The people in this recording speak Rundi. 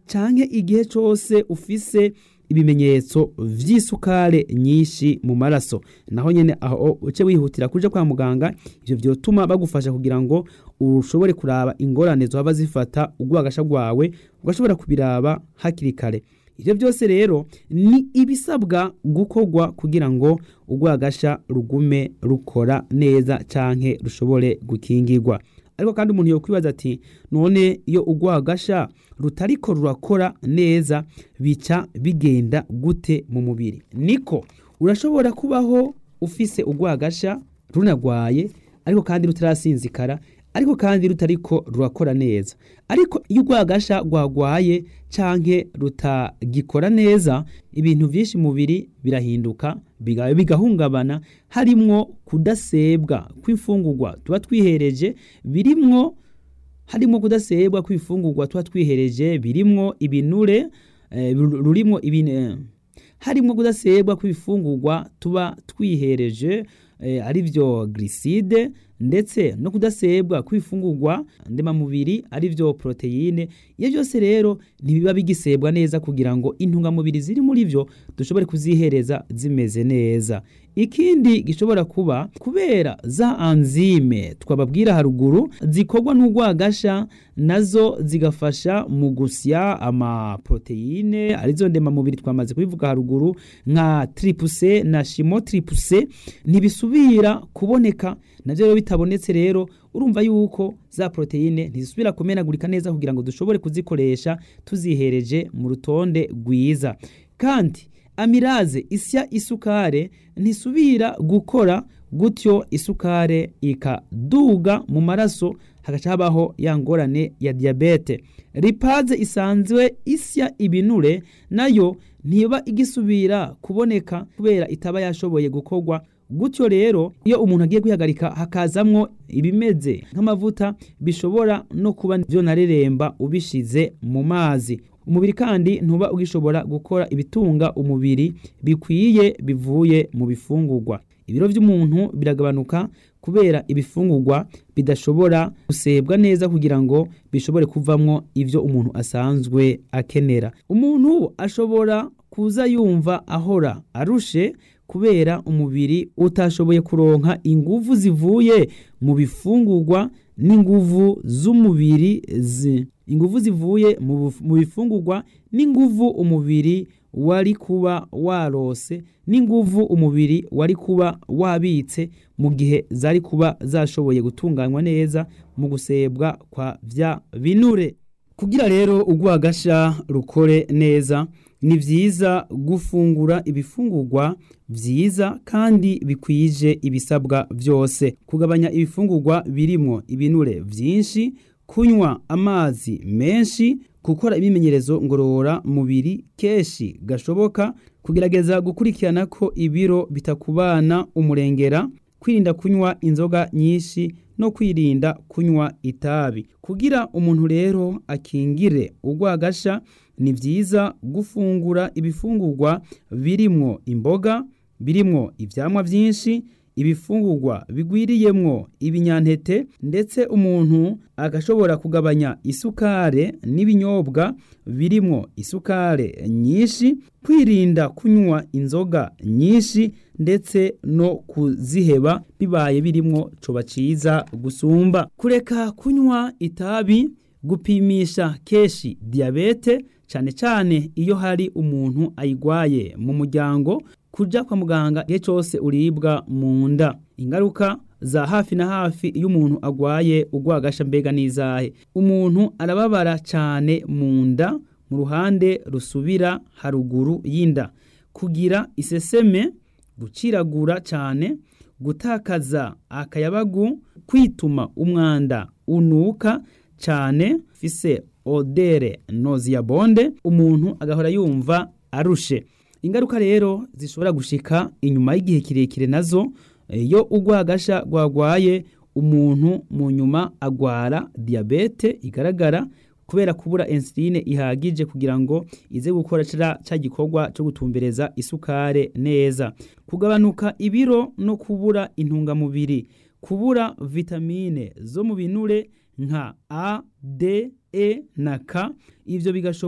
canke igihe cose ufise ibimenyetso vy'isukare nyinshi mu maraso naho nyene aho uce wihutira kuja kwa muganga ivyo vyotuma bagufasha kugira ngo ushobore kuraba ingorane zohava zifata urwagasha rwawe ugashobora kubiraba hakiri kare ivyo byose rero ni ibisabwa gukorwa kugira ngo urwagasha rugume rukora neza canke rushobore gukingirwa ariko kandi umuntu yokwibaza ati none iyo urwagasha rutariko rurakora neza bica bigenda gute mu mubiri niko urashobora kubaho ufise urwagasha runagwaye ariko kandi rutarasinzikara ariko kandi rutariko rurakora neza ariko iyo urwagasha rwagwaye canke rutagikora neza ibintu vyinshi mubiri birahinduka bigahungabana harimwo kudasebwa kw'imfungurwa tuba twihereje birimwo harimwo kudasebwa kw'imfungurwa tuba twihereje birimwo ibinure eh, rurimwo ibine harimwo kudasebwa kw'ibifungurwa tuba twihereje eh, ari vyo gliside ndetse no kudasebwa kw'ifungurwa ndemamubiri ari vyo proteine iyo byose rero ntibiba bigisebwa neza kugira ngo intungamubiri ziri muri vyo dushobore kuzihereza zimeze neza ikindi gishobora kuba kubera za anzime twababwira haruguru zikorwa n'urwagasha nazo zigafasha mu gusya amaproteine arizo ndemamubiri twamaze kubivuga haruguru nka tripuse na shimo tripuse ntibisubira kuboneka navyo rero bitabonetse rero urumva yuko za proteine ntizisubira kumenagurika neza kugira ngo dushobore kuzikoresha tuzihereje mu rutonde rwiza kandi amiraze isya isukare ntisubira gukora gutyo isukare ikaduga mu maraso hagaca habaho ya ngorane ya diyabete ripaze isanzwe isya ibinure nayo ntiba igisubira kuboneka kubera itaba yashoboye gukorwa gutyo rero iyo umuntu agiye kwihagarika hakazamwo ibimeze nk'amavuta bishobora no kuba vyonareremba ubishize mu mazi umubiri kandi ntuba ugishobora gukora ibitunga umubiri bikwiye bivuye mu bifungurwa ibiro vy'umuntu biragabanuka kubera ibifungurwa bidashobora gusebwa neza kugira ngo bishobore kuvamwo ivyo umuntu asanzwe akenera umuntu ashobora kuza yumva ahora arushe kubera umubiri utashoboye kuronka inguvu zivuye mu bifungurwa n'inguvu z'umubiri inguvu zivuye mu bifungurwa n'inguvu umubiri wari kuba warose n'inguvu umubiri wari kuba wabitse mu gihe zari kuba zashoboye gutunganywa neza mu gusebwa kwa vya binure kugira rero urwagasha rukore neza ni vyiza gufungura ibifungurwa vyiza kandi bikwije ibisabwa vyose kugabanya ibifungurwa birimwo ibinure vyinshi kunywa amazi menshi gukora ibimenyerezo ngorora mubiri keshi gashoboka kugerageza gukurikirana ko ibiro bitakubana umurengera kwirinda kunywa inzoga nyinshi no kwirinda kunywa itabi kugira umuntu rero akingire urwagasha ni vyiza gufungura ibifungurwa birimwo imboga birimwo ivyamwa vyinshi ibifungurwa bigwiriyemwo ibinyantete ndetse umuntu agashobora kugabanya isukare n'ibinyobwa birimwo isukare nyinshi kwirinda kunywa inzoga nyinshi ndetse no kuziheba bibaye birimwo coba ciza gusumba kureka kunywa itabi gupimisha keshi diyabete cane cane iyo hari umuntu ayigwaye mu muryango kuja kwa muganga igihe cyose uribwa mu nda ingaruka za hafi na hafi iyo umuntu agwaye urwagasha mbega n'izahe umuntu arababara cyane mu nda mu ruhande rusubira haruguru y'inda kugira iseseme guciragura cyane gutakaza akayabagu kwituma umwanda unuka cyane fise odere noziyabonde umuntu agahora yumva arushe ingaruka rero zishobora gushika inyuma y'igihe kirekire nazo iyo urwagasha rwagwaye umuntu mu nyuma agwara diyabete igaragara kubera kubura insuline ihagije kugira ngo ize gukora ca gikorwa cyo gutumbereza isukare neza kugabanuka ibiro no kubura intungamubiri kubura vitamine zo mu binure nka A, D, E na K ivyo bigashobora